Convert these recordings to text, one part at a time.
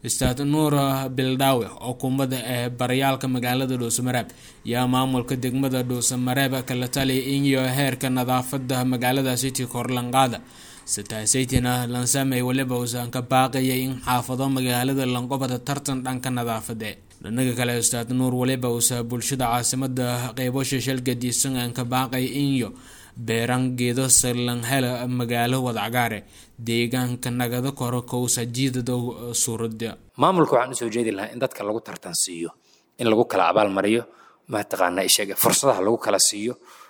ustaad nuur bildaawe oo kumada ee baryaalka magaalada dhuusamareeb yaa maamulka degmada dhuusamareeb kala taliya inyo heerka nadaafada magaalada city korlanqaada sitaasaytina lansamey weliba uusan ka baaqayay in xaafado magaalada lanqobada tartan dhanka nadaafade dhinaga kale ustaad nuur weliba uusa bulshada caasimada qeybosha shalgadiisan aan ka baaqay inyo beeran geedo sarlanhela magaalo wadacgaare deegaanka nagada koro kowsa jiidada suurada maamulka waxaan usoo jeedi lahaa in dadka lagu tartansiiyo in lagu kala abaalmariyo mataqaana isheega fursadaha lagu kala siiyo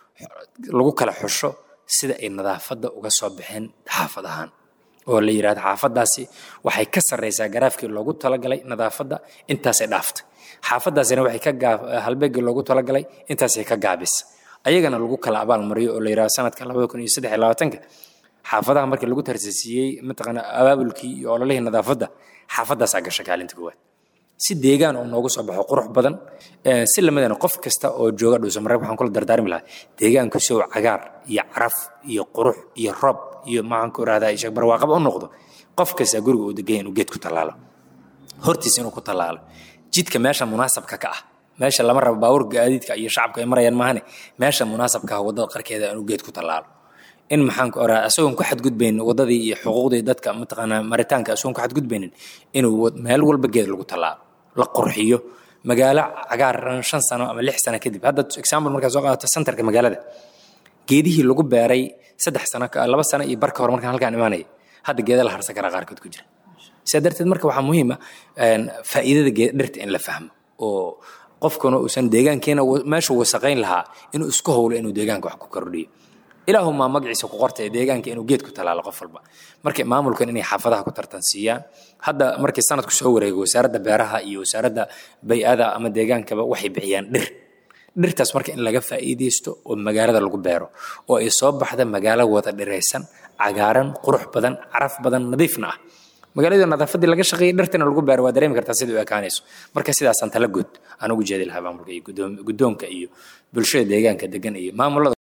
lagu kala xusho sida ay nadaafadda uga soo baxeen xaafadahan oo la yidhahdo xaafadaasi waxay ka sarreysaa garaafkii loogu talagalay nadaafadda intaasay dhaaftay xaafadaasina waxay ka gaab halbeegii loogu talagalay intaasay ka gaabisa ayagana lagu kala abaal mariyo oo la yidhahdo sanadka labada kun iyo saddex iyo labaatanka xaafadaha markii lagu tarsasiiyey mataqaana abaabulkii iyo ololihii nadaafadda xaafadaasaa gasha kaalinta koowaad si deegaan uu noogu soo baxo qurux badan si lamadana qof kasta oo jooga dhuusamareeb waxaan kula dardaarmi lahaa deegaanku si uu cagaar iyo caraf iyo qurux iyo roob iyo maxaan ku irahdaa isheeg barwaaqaba u noqdo qof kasta guriga uu degan inuu geed ku tallaalo hortiisa inuu ku tallaalo jidka meesha munaasabka ka ah meesha lama rabo baabuur gaadiidka iyo shacabka ay marayaan maahane meesha munaasabka ah waddada qarkeeda inuu geed ku tallaalo in maxaan ku oraa asagoon ku xadgudbaynin waddadii iyo xuquuqdii dadka mataqaanaa maritaanka asagoon ku xadgudbaynin inuu meel walba geed lagu tallaalo la qurxiyo magaalo cagaaran shan sano ama lix sano kadib hadda example markaa soo qaadato centerka magaalada geedihii lagu beeray saddex sano laba sano iyo barka hore markaan halkaan imaanaya hadda geeda la harsan karaa qaarkood ku jira sidaa darteed marka waxaa muhiima faa'iidada dhirta in la fahmo oo qofkuna uusan deegaankeena meeshuu wasaqayn lahaa inuu isku howlo inuu deegaanka wax ku kordhiyo ilaahumaa magaciisa ku qorta ee deegaanka inuu geed ku talaalo qof walba marka maamulkan inay xaafadaha ku tartansiiyaan hadda markii sanadku soo wareego wasaaradda beeraha iyo wasaaradda bay-ada ama deegaankaba waxay bixiyaan dhir dhirtaas marka in laga faa'iidaysto oo magaalada lagu beero oo ay soo baxda magaalo wada dhiraysan cagaaran qurux badan caraf badan nadiifna ah magaalada nadaafaddii laga shaqeeyay dhirtana lagu beero waa dareemi kartaa sida u ekaanayso marka sidaasaan tala good aan ugu jeedi lahaa maamulka iyo guddoonka iyo bulshada deegaanka degan iyo maamulada